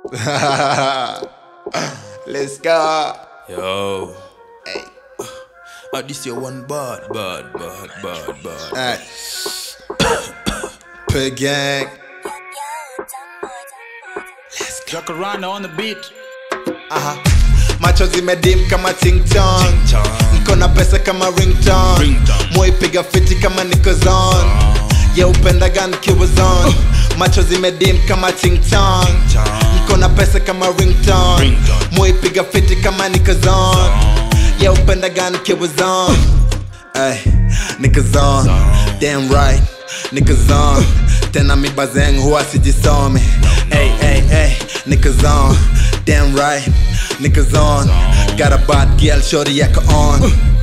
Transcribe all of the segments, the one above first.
Let's go. Yo. Hey. Uh, this your one bad, bad, bad, bad, bad. Hey. Pig gang. Jacaranda on the beat. Aha. Macho zimedim kama ting tong. Ting-tong. Niko na pesa kama ringtone. Ringtone. Moipiga fiti kama niko zone. Yeah, upenda gun kiwa zone. Macho zimedim kama ting tong. Ting-tong. Niko na pesa kama ringtone. Ringtone. Moipiga fiti kama niko zone. Yeah, upenda gun kiwa zone. Ay, niggas on, damn right, niggas on. Tena mi bazeng huwa sijisome. Ay, ay, ay, niggas on, damn right, niggas on. Got a bad girl, shorty yako on.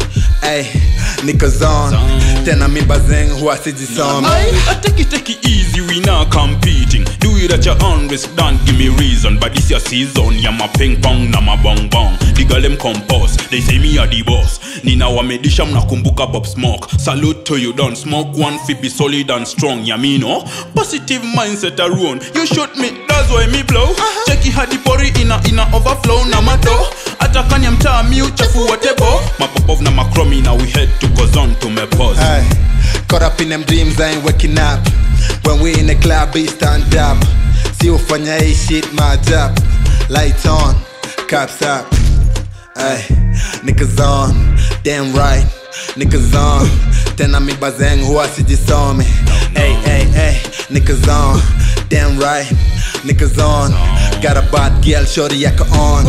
Ay, niggas on. Tena mi bazeng huwa sijisome. I, I take it, take it easy, we not competing. Do it at your own risk, don't give me reason. But this your season, yeah, my ping pong na my bong bong. The girl them compose, they say me a the boss. Nina wamedisha mnakumbuka Bob Smoke. Salute to you, don't smoke one fit be solid and strong, yeah me no. Positive mindset a run. You shoot me, that's why me blow. Check it hadi pori ina ina overflow na mato. Atakanya mtaa mi uchafu watebo. Mapopov na makromi na we head to Kozon to me pause. Ay, caught up in them dreams, I ain't waking up. When we in the club, we stand up. See ufanya hii shit, my job. Lights on, cops up. Ay, niggas on, damn right, niggas on. Tena mi bazeng huwa sijisome. Ay, ay, ay, niggas on, damn right, niggas on. Got a bad girl, shorty yako on.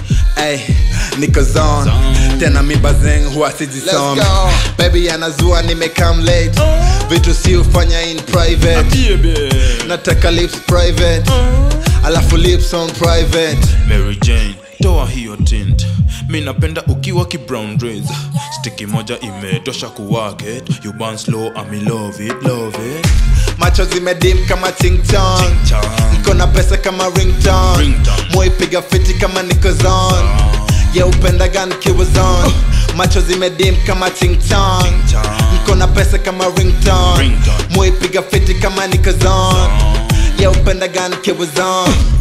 Ay, niggas on. Tena mi bazeng huwa sijisome. Baby anazua nimekam late. Vitu si ufanya in private. Baby. Nataka lips private. Alafu lips on private. Mary Jane, toa hiyo tint. Mi napenda ukiwa ki brown dreads. Stiki moja imetosha kuwaget. You burn slow, I me love it, love it. macho zimedim kama ting tong Ting-tong. niko na pesa kama ringtone Ringtone. moipiga fiti kama niko zone ye upenda gan kiwa zone macho zimedim kama ting tong Ting-tong. niko na pesa kama ringtone Ringtone. moipiga fiti kama niko zone ye upenda gan kiwa zone